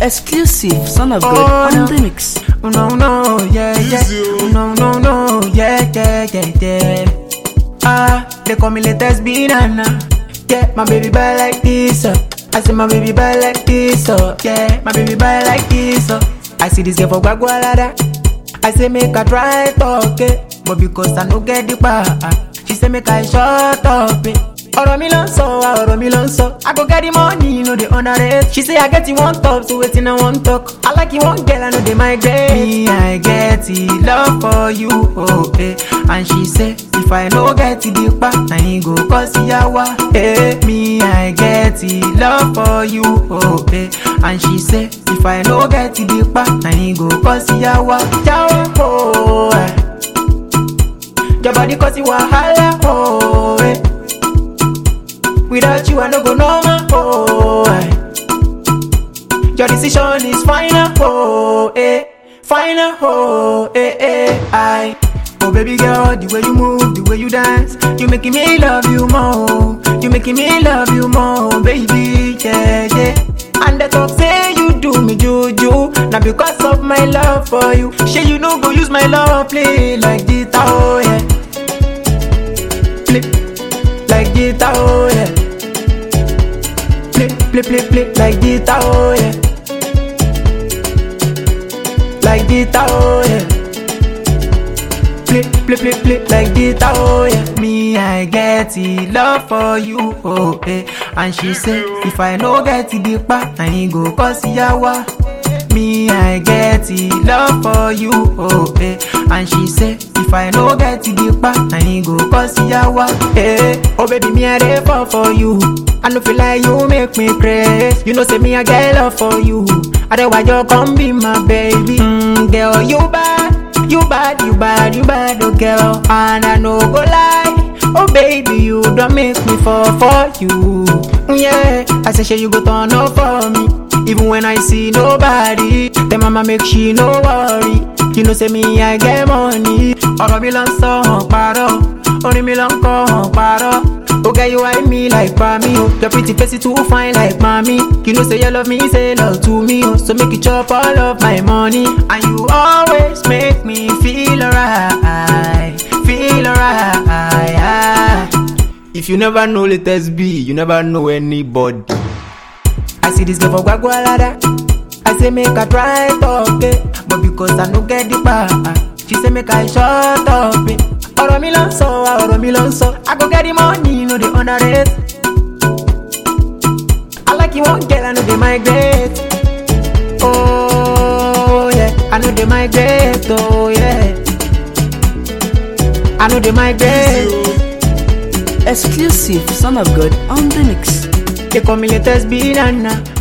Exclusive, son of God, on the mix. Oh, no, no, yeah, yeah. Oh, no, no, no, yeah, yeah, yeah, yeah. Ah, they call me latest banana. Yeah, my baby boy like this, uh. I say my baby boy like this, uh. Yeah, my baby boy like this, uh. I see this girl for Guagualada. I say make her try talk, eh. But because I no get the power, she say make I shut up, eh. ọ̀rọ̀ mi ló ń sọ wa ọ̀rọ̀ mi ló ń sọ i go get the money no dey underrate she say i get it one top so wetin i wan talk i like it one girl i no dey migrate. me i get it love for you oh, eh. and she say if i no get it dipa na him go cause yawa. Eh. me i get it love for you oh, eh. and she say if i no get it dipa na him go cause yawa. yawa oh, eh. your body cause it wahala oh, eh. Without you, I no go normal. Oh, aye. your decision is final. Oh, eh, final. Oh, eh, eh, I. Oh, baby girl, the way you move, the way you dance, you making me love you more. You making me love you more, baby. Yeah, yeah. And the talk say you do me juju. Now because of my love for you, say you no go use my love play like guitar. Oh, yeah. Play like guitar. Oh, yeah play, play, play, play like guitar, oh yeah. Like guitar, oh yeah. Play, play, play, play like guitar, oh yeah. Me, I get it, love for you, oh eh. And she say, if I no get it, dipa, I ain't go cause yawa. Me, I get it, love for you, oh eh. And she say, if I no get it, dipa, I ain't go cause yawa, eh. Oh baby, me I dey fall for you. I no feel like you make me crazy. You know, say me I get love for you. Otherwise, you come be my baby. Mm, girl, you bad, you bad, you bad, you bad, oh girl. And I no go lie. Oh baby, you don't make me fall for you. Yeah, I say, sure you go turn up for me. Even when I see nobody, then mama make she no worry. You know, say me I get money. Ọ̀rọ̀ mi lọ ń sọ hàn parọ́, orin mi lọ ń kọ́ hàn parọ́. Oh girl, you eye me like me, oh. Your pretty face is too fine like mommy. You know, say you love me, say love to me, oh. So make you chop all of my money. And you always make me feel alright, feel alright. If you never know latest B, you never know anybody. I see this girl for Guagualada. I say make her try talk, eh. But because I no get the power, she say make I shut up, eh. ọ̀rọ̀ mi ló ń sọ wa ọ̀rọ̀ mi ló ń sọ i go get the money no dey underrate i like you one girl i no dey migrate oh yeah i no dey migrate oh yeah i no dey migrate. Exclusive, son of God, on the mix. They call me latest banana.